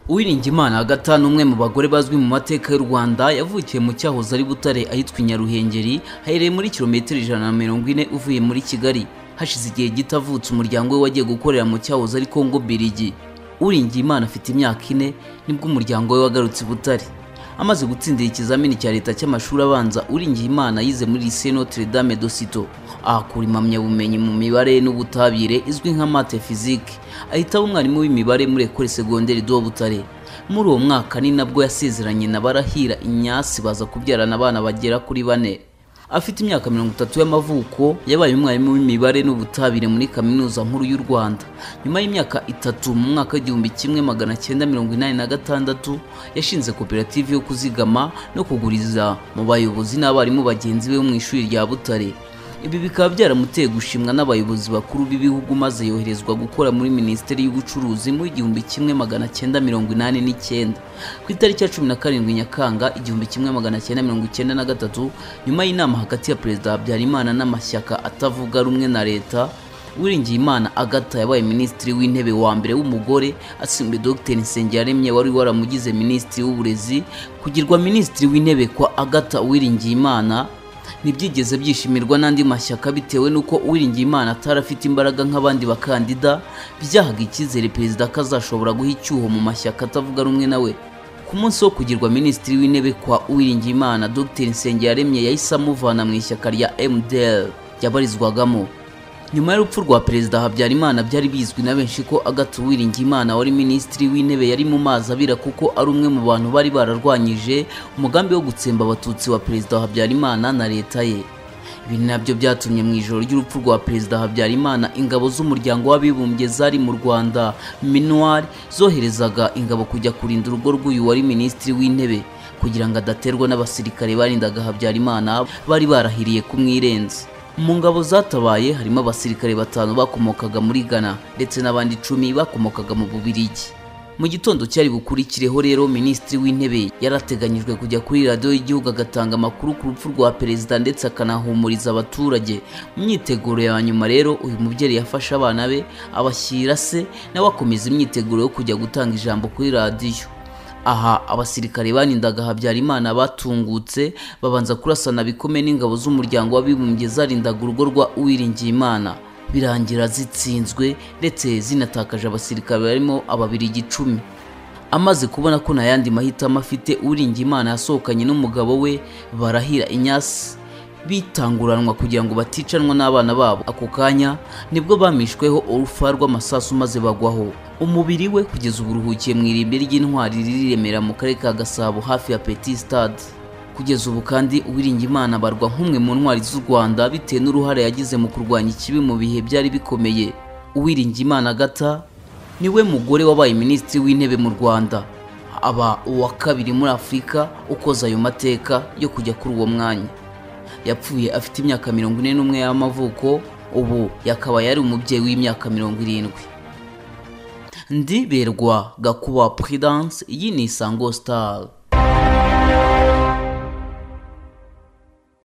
uwiringiyimana agatha ni umwe mu bagore bazwi mu mateka y'u rwanda yavukiye mu cyahoze ari butare ahitwa i nyaruhengeri hahereye muri kilometero ijana na mirongo ine uvuye muri kigali hashize igihe gito avutse umuryango we wagiye gukorera mu cyahoze ari kongo birigi uwiringiyimana afite imyaka ine nibwo umuryango we wagarutse i butare amaze gutsindira ikizamini cya leta cy'amashuri abanza uwiringiyimana yize muri lycée notre dame de sito ahakura impamyabumenyi mu mibare n'ubutabire izwi nka mate physique ahita aba umwarimu w'imibare muri ekole segonderi do butare muri uwo mwaka ni nabwo yasezeranye na barahira inyasi baza kubyarana abana bagera kuri bane afite imyaka mirongo itatu y'amavuko yabaye umwarimu w'imibare n'ubutabire muri kaminuza nkuru y'u rwanda nyuma y'imyaka itatu mu mwaka w'igihumbi kimwe magana cyenda mirongo inani na gatandatu yashinze koperative yo kuzigama no kuguriza mu bayobozi n'abarimu bagenzi be bo mu ishuri rya butare ibi bikaba byaramuteye gushimwa n'abayobozi bakuru b'ibihugu maze yoherezwa gukora muri minisiteri y'ubucuruzi mu igihumbi kimwe magana cyenda mirongo inani n'icyenda ku itariki ya cumi na karindwi nyakanga igihumbi kimwe magana cyenda mirongo icyenda na gatatu nyuma y'inama hagati ya perezida habyarimana n'amashyaka atavuga rumwe na leta uwiringiyimana agatha yabaye minisitiri w'intebe wa mbere w'umugore asimbuye dr nsengiyaremye wari waramugize minisitiri w'uburezi kugirwa minisitiri w'intebe kwa agatha uwiringiyimana ntibyigeze byishimirwa n'andi mashyaka bitewe n'uko uwiringiyimana atari afite imbaraga nk'abandi bakandida byahaga icyizere perezida ko azashobora guha icyuho mu mashyaka atavuga rumwe nawe ku munsi wo kugirwa minisitiri w'intebe kwa uwiringiyimana dr nsengiyaremye yahise amuvana mu ishyaka rya mdl yabarizwagamo nyuma y'urupfu rwa perezida habyarimana byari bizwi na benshi ko agatha uwiringiyimana wari minisitiri w'intebe yari mu mazi abira kuko ari umwe mu bantu bari bararwanyije umugambi wo gutsemba abatutsi wa perezida habyarimana na leta ye ibi nabyo byatumye mu ijoro ry'urupfu rwa perezida habyarimana ingabo z'umuryango w'abibumbye zari mu rwanda minuar zoherezaga ingabo kujya kurinda urugo rw'uyu wari minisitiri w'intebe kugira ngo adaterwa n'abasirikare barindaga habyarimana bari barahiriye kumwirenza mu ngabo zatabaye harimo abasirikare batanu bakomokaga muri Ghana ndetse n'abandi icumi bakomokaga mu Bubiligi mu gitondo cyari bukurikireho rero minisitiri w'intebe yarateganyijwe kujya kuri radiyo y'igihugu agatanga amakuru ku rupfu rwa perezida ndetse akanahumuriza abaturage mu myiteguro ya nyuma rero uyu mubyeyi yafashe abana be abashyira se nawe akomeza imyiteguro yo kujya gutanga ijambo kuri radiyo aha abasirikare banindaga habyarimana batungutse babanza kurasana bikomeye n'ingabo z'umuryango w'abibumbye zarindaga urugo rwa uwiringiyimana birangira zitsinzwe ndetse zinatakaje abasirikare barimo ababiri igicumi amaze kubona ko nta yandi mahitamo afite uwiringiyimana yasohokanye n'umugabo we barahira inyasi bitanguranwa kugira ngo baticanwa n'abana babo ako kanya nibwo bamishweho urufa rw'amasasu maze bagwaho umubiri we kugeza ubu uruhukiye mu irimbi ry'intwari riri i remera mu karere ka gasabo hafi ya petit stade kugeza ubu kandi uwiringiyimana abarwa nk'umwe mu ntwari z'u rwanda bitewe n'uruhare yagize mu kurwanya ikibi mu bihe byari bikomeye uwiringiyimana agata niwe mugore wabaye minisitiri w'intebe mu rwanda aba uwa kabiri muri afurika ukoze ayo mateka yo kujya kuri uwo mwanya yapfuye afite imyaka mirongo ine n'umwe y'amavuko ubu yakaba yari umubyeyi w'imyaka mirongo irindwi ndiberwa gakuba prudence iyi ni isango star